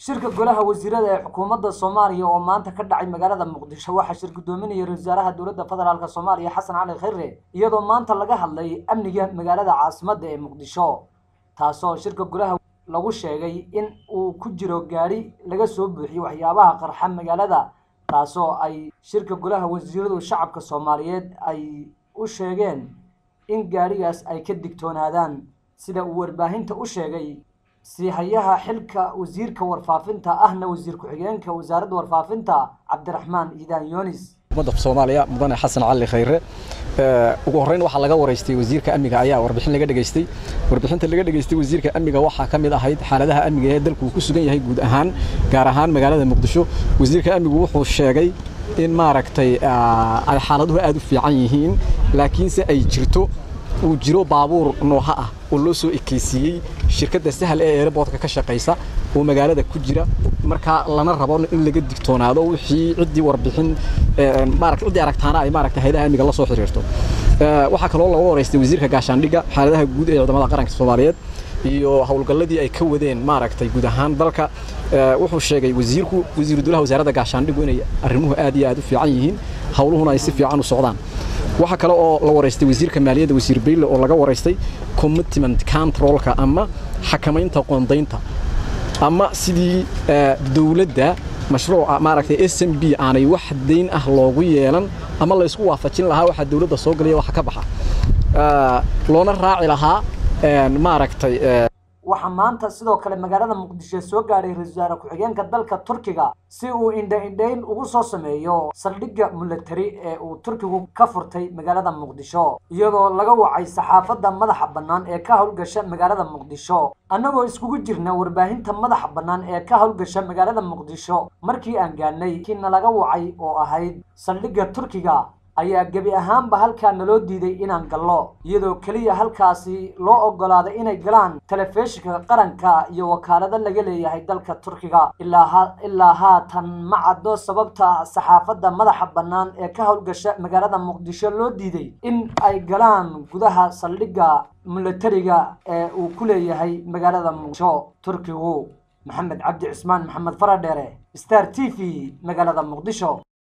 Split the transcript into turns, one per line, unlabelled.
shirka golaha wasiirada ee xukuumadda soomaaliya oo maanta ka dhacay magaalada muqdisho waxaa shir guddoominaya ra-isul wasaaraha dowladda federaalk soomaaliya xasan cali khayre iyadoo maanta laga hadlay amniga magaalada caasimadda ee muqdisho taasoo shirka golaha lagu sheegay in uu ku jiro gaadhi laga soo buuxiyey waxyaabaha qarxa magaalada taasoo ay shirka golaha wasiiradu shacabka soomaaliyeed ay u sheegeen in gaadhigaas ay ka digtoonaadaan sida uu warbaahinta u sheegay siihayaha xilka wasiirka warfaafinta ahna wasiir ku-xigeenka wasaaradda warfaafinta cabdiraxmaan iidaan yoonis
ummadda soomaaliya mudane xasan cali khayre ugu horreyn waxaa laga waraystay wasiirka amniga ayaa warbixin laga dhegaystay warbixinta laga dhegaystay wasiirka amniga waxaa ka mid ahayd xaaladaha amniga ee dalku ku sugan yahay guud ahaan gaar ahaan magaalada muqdisho wasiirka amnigu wuxuu sheegay in maaragtay ay xaaladuhu aad u fiican yihiin laakiinse ay jirto uu jiro baabuur nooha ah oo loo soo ekeysiiyey shirkadda sahal ee eeraboodka ka shaqaysa oo magaalada ku jira markaa lana rabo in laga digtoonaado wixii ciddii warbixin maarata ciddii aragtaana ay maaragta hayadaha amniga la soo xiriirto waxaa kaloo laga waraystay wasiirka gaashaandhigga xaaladaha guud ee ciidamada qaranka soomaaliyeed iyo howlgalladii ay ka wadeen maaragtay guud ahaan dalka wuxuu sheegay wasiirku wasiiru dowlaha wasaaradda gaashaandhiggu inay arrimuhu aad iyo aad u fiican yihiin howluhuna ay si fiican u socdaan waxaa kale oo la waraystay wasiirka maaliyadda wasiir bayle oo laga waraystay commitment controlka ama xakamaynta qoondaynta ama sidii dowladda mashruuca maaragtay s m b aanay wax dayn ah loogu yeelan ama la isku waafajin lahaa waxaa dowladda soo galaya waxa ka baxa loona raaci lahaa maaragtay
waxaa maanta sidoo kale magaalada muqdisho soo gaadhay ra-isul wasaare ku-xigeenka dalka turkiga si uu indha-indhayn ugu soo sameeyo saldhigga milatari ee uu turkigu ka furtay magaalada muqdisho iyadoo laga wacay saxaafadda madaxa bannaan ee ka howlgasha magaalada muqdisho annagoo iskugu jirna warbaahinta madaxa bannaan ee ka howlgasha magaalada muqdisho markii aan gaadhnay kiina laga wacay oo ahayd saldhigga turkiga ayaa gebi ahaanba halkaa naloo diiday inaan gallo iyadoo keliya halkaasi loo oggolaaday inay galaan telefishinka qaranka iyo wakaalado laga leeyahay dalka turkiga ilaa haatan ma caddo sababta saxaafadda madaxa bannaan ee ka howlgasha magaalada muqdisho loo diiday in ay galaan gudaha saldhigga milatariga ee uu ku leeyahay magaalada muqdisho turkigu maxamed cabdi cismaan maxamed faradheere star t v magaalada muqdisho